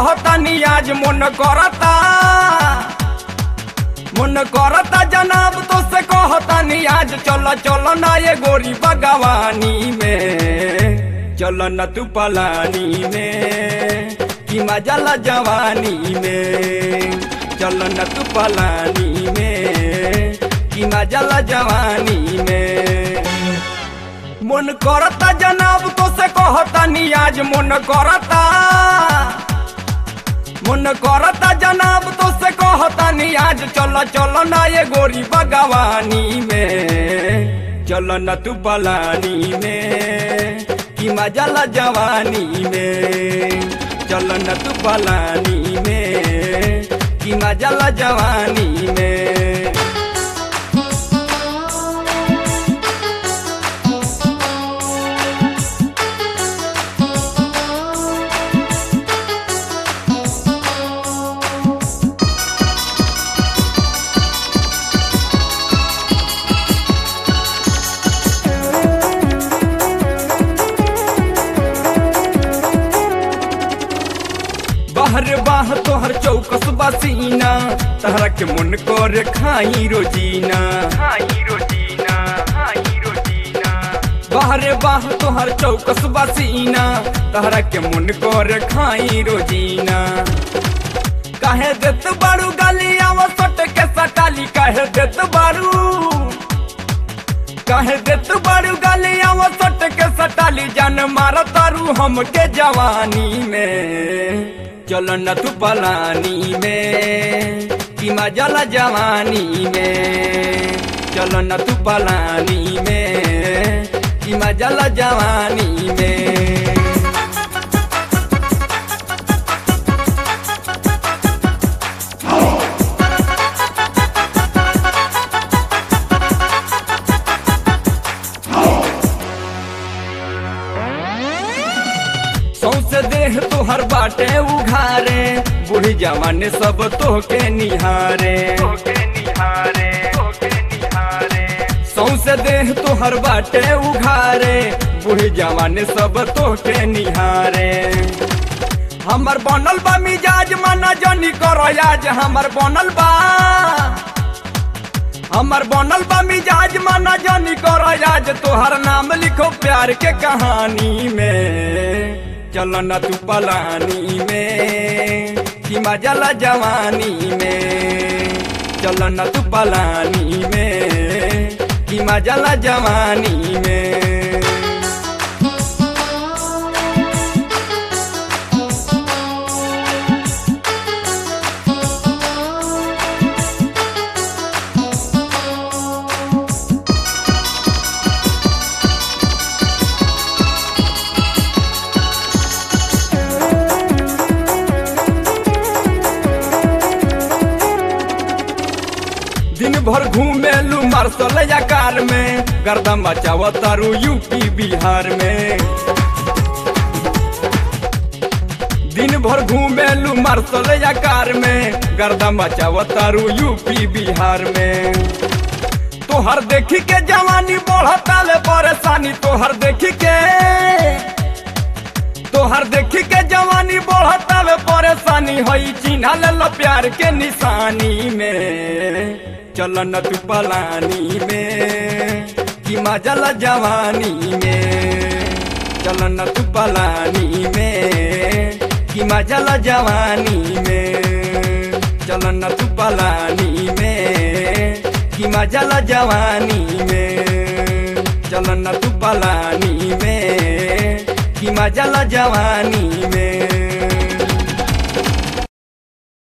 कहतानी आज मन करता मन करता जनाब तो से कहतानी आज चल चल ना ये गोरी बगवानी में चल न तू पलानी में कि मजा ला जवानी में चल न तू पलानी में कि मजा ला जवानी में मन करता जनाब तो से कहतानी आज मन करता मन करता जनाब तो से कहतानी आज चल चल ना ये गोरी बगवानी में चल न तू पलानी में कि मजा ला जवानी में चल न तू पलानी में कि मजा ला जवानी में बाहर बाह तोहर चौकस बसीना तहरा के मन कर खाई रोजीना खाई रोजीना खाई रोजीना बाहर बाह तोहर चौकस बसीना तहरा के मन कर खाई रोजीना काहे देत बारू गाली आवा सट के सटाली काहे देत बारू काहे देत बारू गाली आवा सट के सटाली जान मार तारू हमके जवानी में चल न तू पलानी में कि मजा ला जवानी में चल न तू पलानी में कि मजा ला जवानी में सौसे देह तोहर बाटे उघारे बूढ़ी जवान सब तोहके निहारे सौसे देह तोहर बाटे उघारे बूढ़ी जवान सब तोहके निहारे हमर बनल बा मिजाज मना जनी करो आज हमर बनल बा हमर बनल बा मिजाज मना जानी करो आज तोहर नाम लिखो प्यार के कहानी में चल न तू पलानी में कि मजा ला जवानी में चल न तू पलानी में कि मजा ला जवानी में दिन भर घूमेलू मार्शल या कार में गर्दा मचाव तारू यूपी बिहार में दिन भर घूमेलू मार्शल या कार में गर्दा मचाव तारू यूपी बिहार में तोहर देखी के जवानी बढ़ता ले परेशानी तोहर देखी के तोहर देखी के जवानी बढ़ता ले परेशानी होई चिन्हा ले लो प्यार के निशानी में चल न तू पलानी में कि मजा ला जवानी में चल न तू पलानी में कि मजा ला जवानी में चल न तू पलानी में कि मजा ला जवानी में चल न तू पलानी में कि मजा ला जवानी में